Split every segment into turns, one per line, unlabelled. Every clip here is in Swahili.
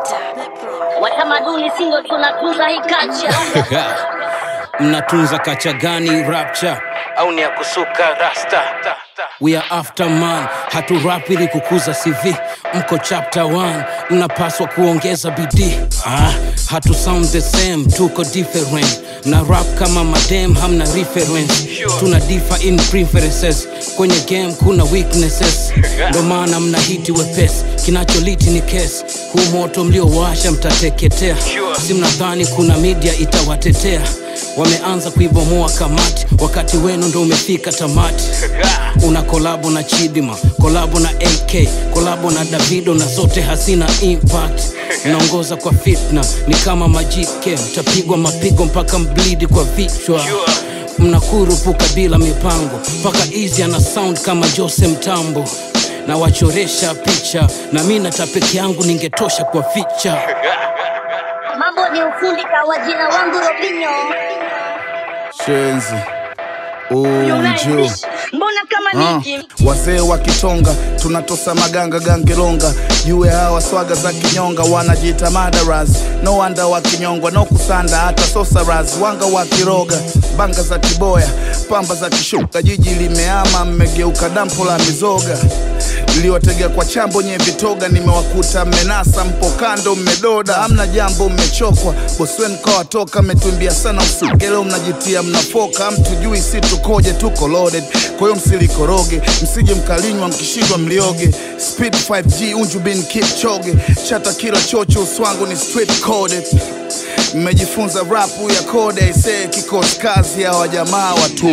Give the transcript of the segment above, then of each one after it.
Watamaduni sindo tunatunza hii culture.
mnatunza kacha gani rapture au ni ya kusuka rasta we are after man hatu rap ili kukuza cv mko chapter 1 mnapaswa kuongeza bidii ah, hatu sound the same tuko different na rap kama madem hamna reference tuna differ in preferences kwenye game kuna weaknesses ndo maana mna hiti wepesi kinacholiti ni kesi huu moto mliowasha mtateketea si mnadhani kuna media itawatetea wameanza kuibomoa kamati wakati wenu ndo umefika tamati una kolabo na chidima kolabo na ak kolabo na davido na zote hazina impact mnaongoza kwa fitna ni kama majike mtapigwa mapigo mpaka mblidi kwa vichwa mnakurupuka bila mipango mpaka easy ana sound kama jose mtambo na wachoresha picha na mi nata peke yangu ningetosha kwa ficha
Mambo ni ufundi kawa jina wangu Robinho.
Shenzi Uju
Mbona kama
Ah,
niki?
wazee wa kitonga tunatosa maganga gangelonga jue hawa swaga za kinyonga wanajiita madaras no wanda wa kinyongwa no kusanda hata sosaras wanga wa kiroga banga za kiboya pamba za kishuka jiji limeama mmegeuka dampo la mizoga iliwatega kwa chambo nye vitoga nimewakuta mmenasa mpo kando mmedoda amna jambo mmechokwa boswen kawatoka mmetumbia sana usugelo mnajitia mnafoka mtujui si tukoje tuko loaded kwa hiyo msilikoroge msije mkalinywa mkishindwa mlioge speed 5g unju bin kipchoge chata kila chocho uswangu ni street coded mmejifunza rapu ya kode isee kikosi kazi ya wajamaa watu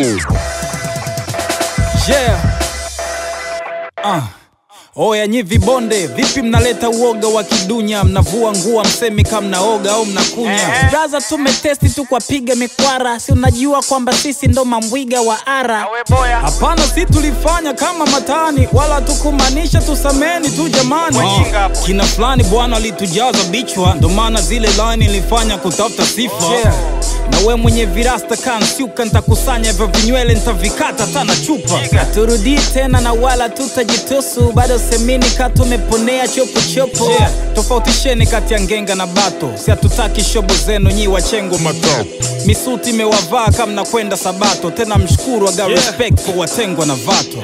yeah. uh. Oya nyi vibonde, vipi mnaleta uoga wa kidunya? Mnavua nguo msemi kama mnaoga au mnakunya? Braza, tumetesti tu kwa piga mikwara, si unajua kwamba sisi ndo mambwiga wa ara. Hapana, si tulifanya kama matani, wala tukumaanisha tusameni tu jamani. Uh, kina fulani bwana alitujaza bichwa, ndo maana zile line ilifanya kutafuta sifa yeah. Na we mwenye virasta kansiuka, ntakusanya hivyo vinywele ntavikata tana chupa. Turudii tena na wala tutajitusu, bado semini ka tumeponea chopo chopo. Yeah. Tofautisheni kati ya ngenga na bato, si hatutaki shobo zenu nyi wachengo mato. Misuti imewavaa kama mnakwenda Sabato, tena mshukuru aga respect for watengwa na vato.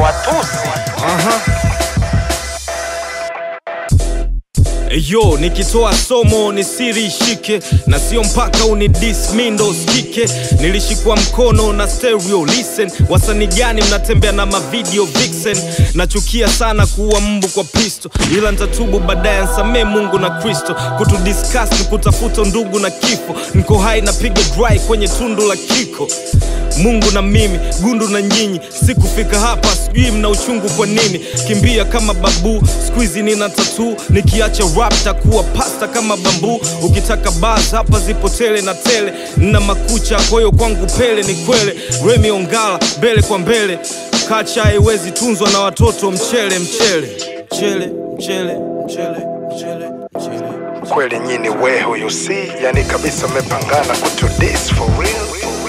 Yo, nikitoa somo ni siri ishike, na sio mpaka unidis mi ndo usikike. Nilishikwa mkono na stereo listen. Wasanii gani mnatembea na mavideo vixen? Nachukia sana kuwa mbu kwa pisto, ila nitatubu baadaye, nsamee Mungu na Kristo. Kutudiscuss ni kutafuta ndugu na kifo. Niko hai napiga dry kwenye tundu la kiko Mungu na mimi, gundu na nyinyi, sikufika hapa, sijui mna uchungu kwa nini. Kimbia kama babu, squeezy nina tatu, nikiacha rap takuwa pasta kama bambu. Ukitaka bars hapa zipo tele na tele, nina makucha kwa hiyo kwangu pele ni kwele. Remi Ongala mbele kwa mbele, kacha haiwezi tunzwa na watoto mchele mchele mchele mchele mchele mchele mchele.
kweli nyini weho you see yani kabisa mmepangana kutudis for real, for real, for real.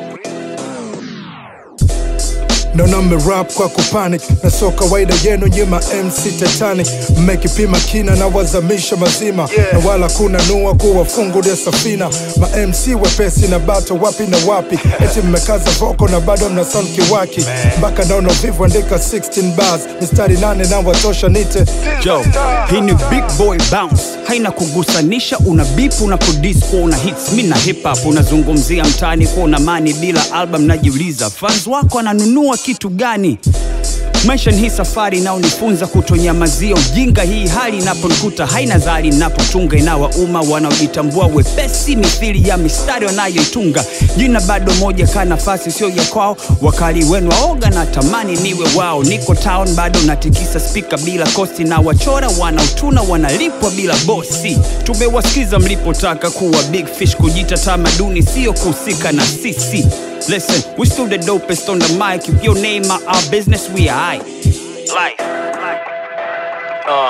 naona mmerap kwa kupanic na sio kawaida yenu nyima mc titanic mmekipima kina na wazamisha mazima
Yeah.
na wala kuna nua kuwafungulia safina ma mc wepesi na bato wapi na wapi eti mmekaza voko na bado mna sound kiwaki mpaka naona vivu andika 16 bars mistari nane na watosha nite
Yo, hii ni big boy bounce, haina kugusanisha. Una beep una produce kwa una hits, mi na hip hop unazungumzia mtaani kwa una mani bila album. Najiuliza fans wako ananunua kitu gani? Maisha ni hii safari inaonifunza kutonyamazia ujinga. Hii hali inaponikuta haina zari, inapotunga inawauma wanaojitambua wepesi mithili ya mistari wanayoitunga. Jina bado moja, ka nafasi sio ya kwao. Wakali wenu waoga na tamani niwe wao. Niko town bado natikisa spika bila kosti, na wachora wanaotuna wanalipwa bila bosi. Tumewasikiza mlipotaka kuwa big fish, kujita tamaduni sio kuhusika na sisi. Listen, we still the dopest on the mic. If your name are our business, we are high. Life.
Uh,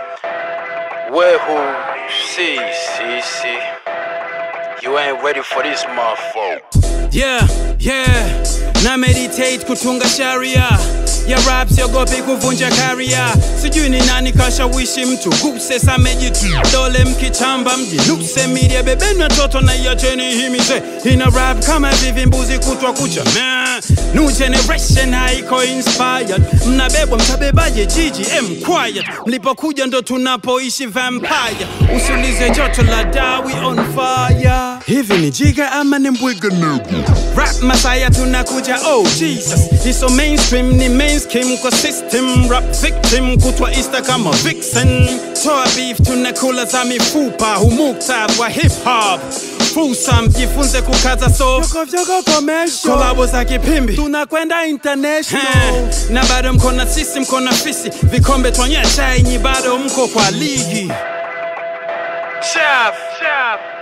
wehu si si si you ain't ready for this motherfucker
Yeah, yeah, na meditate kutunga sharia
ya rap siogopi kuvunja karia sijui ni nani kashawishi mtu guse samejidole mkichamba mjinuse mirie bebeni watoto na iacheni himize ina rap kama vivi mbuzi kutwa kucha Meh, new generation haiko inspired mnabebwa mtabebaje jiji em quiet mlipokuja ndo tunapoishi vampire usiulize joto la dawi on fire hivi ni jiga ama ni mbwiga rap masaya tunakuja oh jesus iso mainstream ni mainstream kwa system rap victim kutwa easter kama vixen toa beef tunakula za mifupa humukta wa hip hop fursa mjifunze kukaza so kolabo za kipimbi tunakwenda international na bado mko na sisi mko na fisi vikombe twanyesha inyi bado mko kwa ligi Chef, chef.